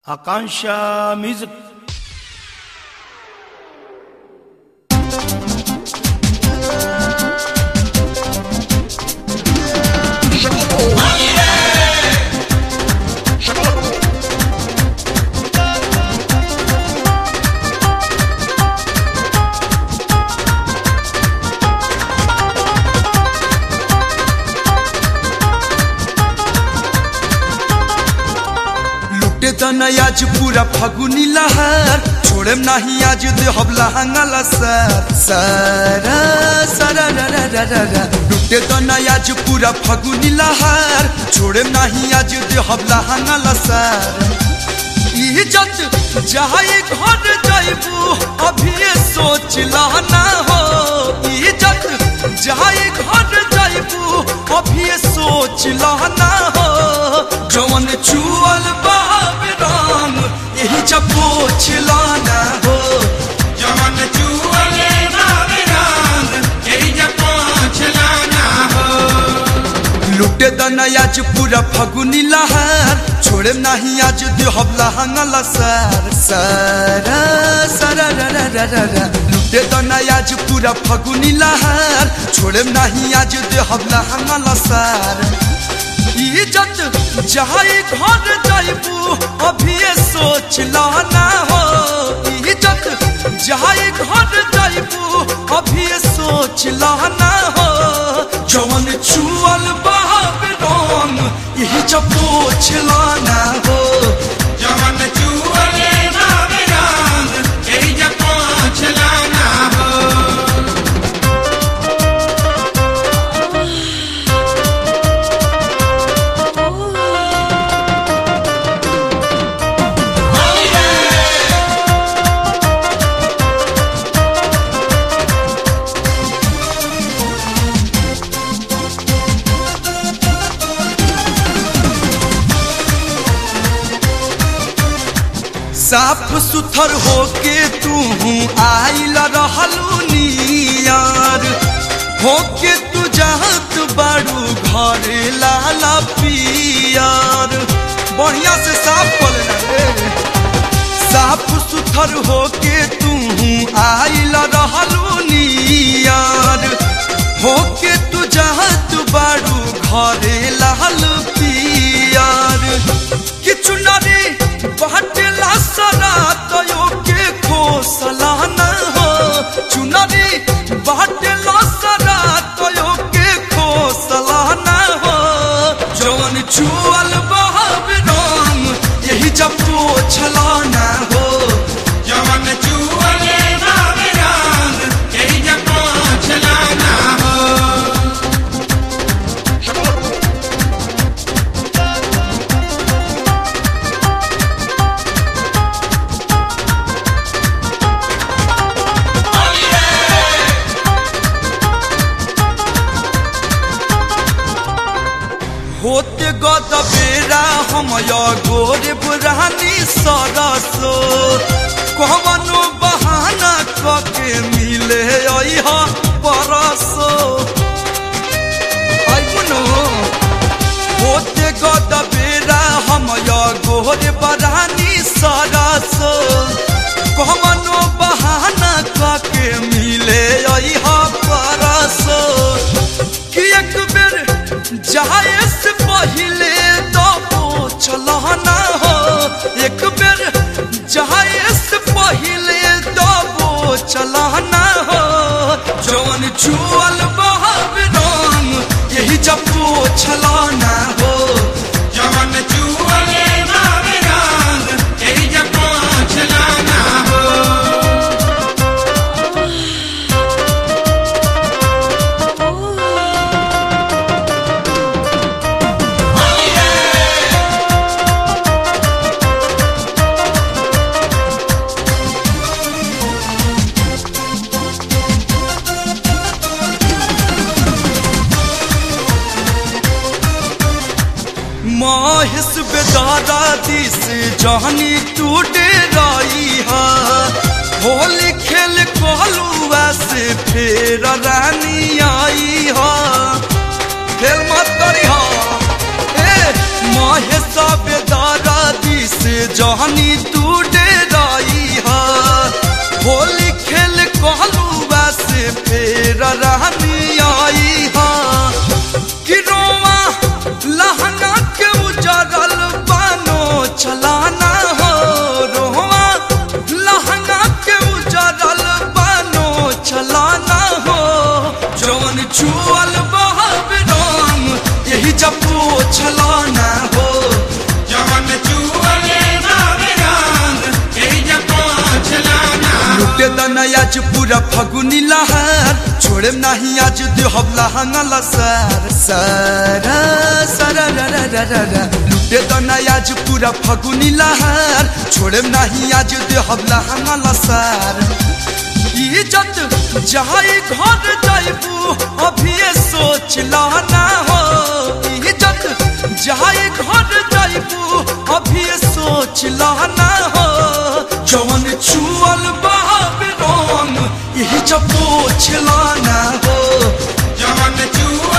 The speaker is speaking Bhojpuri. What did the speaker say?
Akansha Music. लुटे तना आज पूरा फागुनी लहर छोड़ेम नाही आज दे हबला हंगला सर सरा सरा रा रा रा रा रा लुटे तना आज पूरा फागुनी लहर छोड़ेम नाही आज दे हबला हंगला सर इज्जत जाए घर जाइबू अभी सोच ना हो इज्जत जाए घर जाइबू अभी सोच ना हो जवन चुअल बाब राम यही जब पोछ लाना हो जवन चुअले बाबे राम, यही जब पहुँच लाना हो। लुटे दना आज पूरा फगुनी लहर छोड़े नहीं आज दे हबला हंगला सर सरा सरा रा रा रा रा रा लुटे दना आज पूरा फगुनी लहर छोड़े नहीं आज दे हबला हंगला सर इज्जत जाए घर जाइबू अभी सोच लाना हो इज्जत जाए घर जाइबू अभी सोच लाना हो जवन चुअल बाब राम यही जब पोछ लाना हो जवन चुअले बाबे राम, यही जब पहुँच लाना हो। साफ सुथर होके तू आइल रहलू नियार होके तू जात बाड़ू घर लाला पियार बढ़िया से साफ कर लेना रे साफ सुथर होके तू आइल रहलू नियार होके तू जात बाड़ू घर लाल पियार किछु नारी बाटेला सरा तयो के खोसला न हो चुनरी बाटेला सरा तयो के खोसला न हो जवन चुअल बहब राम यही जब पोछला न हो जवन चुअले बाबे राम, यही जब पहुँच लाना हो। होते गद बेरा हम या गोर बुरानी सरसो कवनो बहाना कके मिले अइहा परसो आइबुनो होते गद बेरा हम या गोर बरानी सरसो कवनो बहाना कके मिले अइहा परसो कि एक बेर जाए से पहले तो चलाना हो एक बेर जाए से पहले तो चलाना हो जवन चुअल बहब राम यही जब चलाना हो जवन चुअले बाबे राम, यही जब पहुँच लाना हो। माहिस बेदारा दिस जहनी टूटे राई हा होली खेल कहलू से फेर रानी आई हा खेल मत करी हा ए माहिस बेदारा दिस से जहनी तू डेराई हा होली खेल कहलुआ से फेर रहनी आई हा कि रोवा लहंगा के उजरल बानो चलाना हो रोवा लहंगा के उजरल बानो चलाना हो जौन छुअल बहब रंग यही जब चलाना हो जवन चुअले बाबे रंग यही जब चलाना लुटे दना आज पूरा फगुनी लहर छोड़े नहीं आज देहब लहंगा लसर सारा सारा रा रा रा रा रा लुटे दना आज पूरा फगुनी लहर छोड़े नहीं आज देहब लहंगा लसर इज्जत जाई घर जाइबू अभी सोच लाना हो इज्जत जाई घर जाइबू अभी सोच लाना हो जवन छुअल बाब रंग यही जब पोछ लाना हो जवन चुअले